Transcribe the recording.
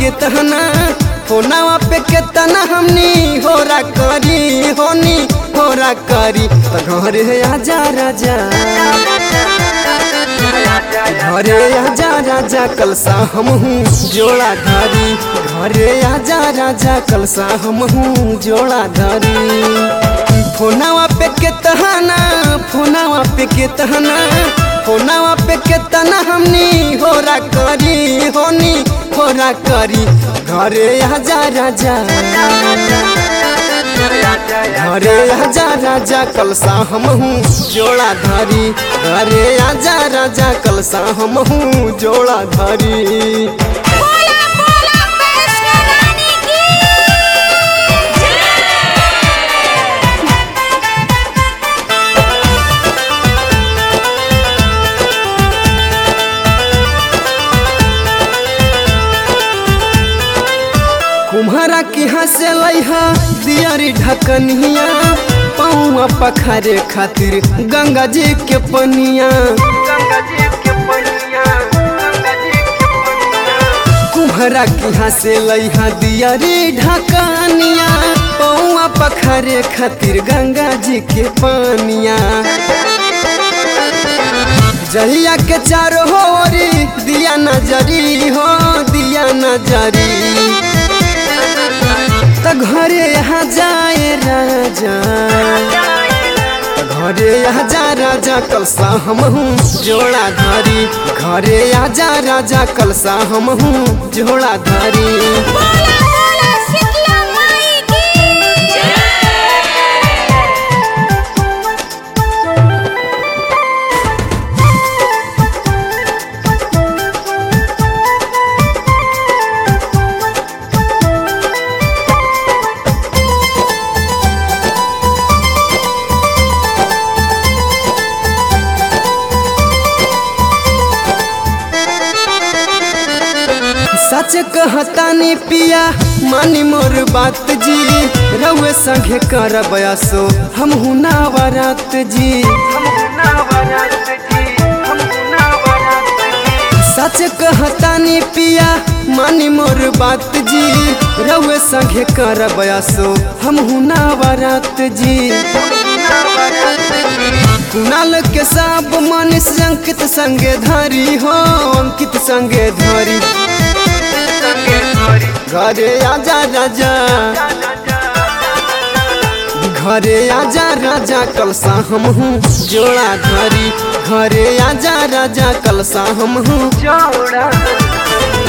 कितना फोनावा पे कितना हमनी होरा करी होनी होरा करी तो घरे आजा राजा घरे आजा राजा कलसा हम हूँ जोड़ा धरी घरे आजा राजा कलसा हम हूँ जोड़ा धरी फोनावा पे कितना फोनावा पे कितना फोनावा पे कितना हमनी होरा करी होनी होरा करी घरे आजा राजा घरे आजा राजा कलसा हम हूँ जोड़ा धरी घरे आजा राजा कलसा हम हूँ जोड़ा धरी बोला बोला वैष्णो रानी की कुम्हारा की हंसे लैहा दियारी ढकनिया पौआ पखारे खातिर गंगा जी के पनिया कुम्हारा की हंसे लैहा दियारी ढकनिया पौआ पखारे खातिर गंगा जी के पनिया जहिया के चारो होरी दिया नजरी हो दिया नजरी त घरे यहाँ जाए राजा त घरे यहाँ जा राजा कलसा हम हूँ जोड़ा धरी घरे आजा राजा कलसा हम हूँ जोड़ा धरी बोला बोला शीतला माई की सच कहतानी पिया मानी मोर बात जी रउए संगे करब असो हम ना वरात जी सच कहतानी पिया मानी मोर बात जी रउए संगे करब असो हम ना वरात जी कुणाल के साब मानिस अंकित संगे धरी हो अंकित संगे धरी घरे आजा राजा घरे आजा राजा कलसा हम हूँ जोड़ा धरी घरे आजा राजा कलसा हम हूँ जोड़ा